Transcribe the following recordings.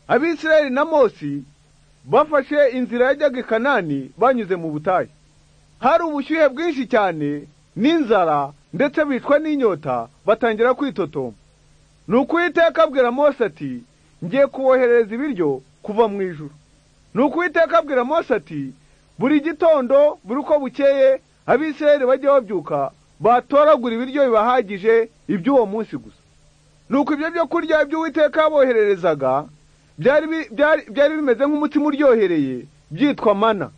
abisirayeli na mose bafashe inzira yajyaga i kanani banyuze mu butayu hari ubushyuhe bwinshi cyane n'inzara ndetse bicwa n'inyota batangira kwitotoma ni uwiteka abwira mose ati ngiye kuwoherereza ibiryo kuva mu ijuru ni uwiteka abwira mose ati buri gitondo buri uko bukeye abisirayeli bajye babyuka batoragura ibiryo bibahagije iby'uwo munsi gusa nuko ibyo byo kurya iby'uwiteka yabohererezaga byari bimeze nk'umutima uryohereye byitwa mana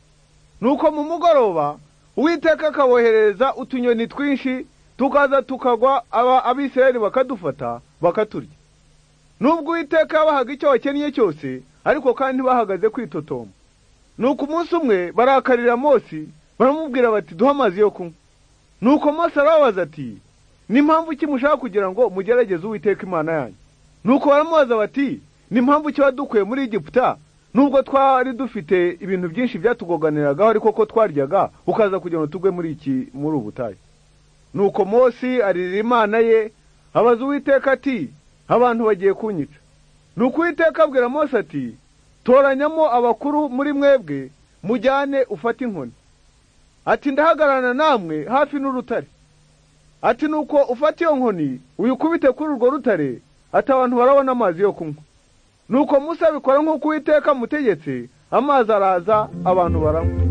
nuko mu mugoroba uwiteka akaboherereza utunyoni twinshi tukaza tukagwa abisirayeli bakadufata bakaturya nubwo uwiteka yabahaga icyo bakennye cyose ariko kandi bahagaze kwitotoma nuko umunsi umwe barakarira Mose baramubwira bati duhe amazi yo kunywa nuko Mose arababaza ati ni mpamvu ki mushaka kugira ngo mugerageze uwiteka imana yanyu nuko baramubaza bati ni mpamvu ki wadukuye muri Egiputa nubwo twari dufite ibintu byinshi byatugoganiragaho ariko ko twaryaga ukaza kugira ngo tugwe muri iki muri ubu butayu nuko Mose aririra imana ye abaza uwiteka ati abantu bagiye kunyica nuko uwiteka abwira Mose ati toranyamo abakuru muri mwebwe mujyane ufate inkoni ati ndahagararana namwe hafi n'urutare ati nuko ufata iyo nkoni uyikubite kuri urwo rutare ati abantu barabona amazi yo kunywa nuko musa abikora nk'uko uwiteka amutegetse amazi araza abantu baranywa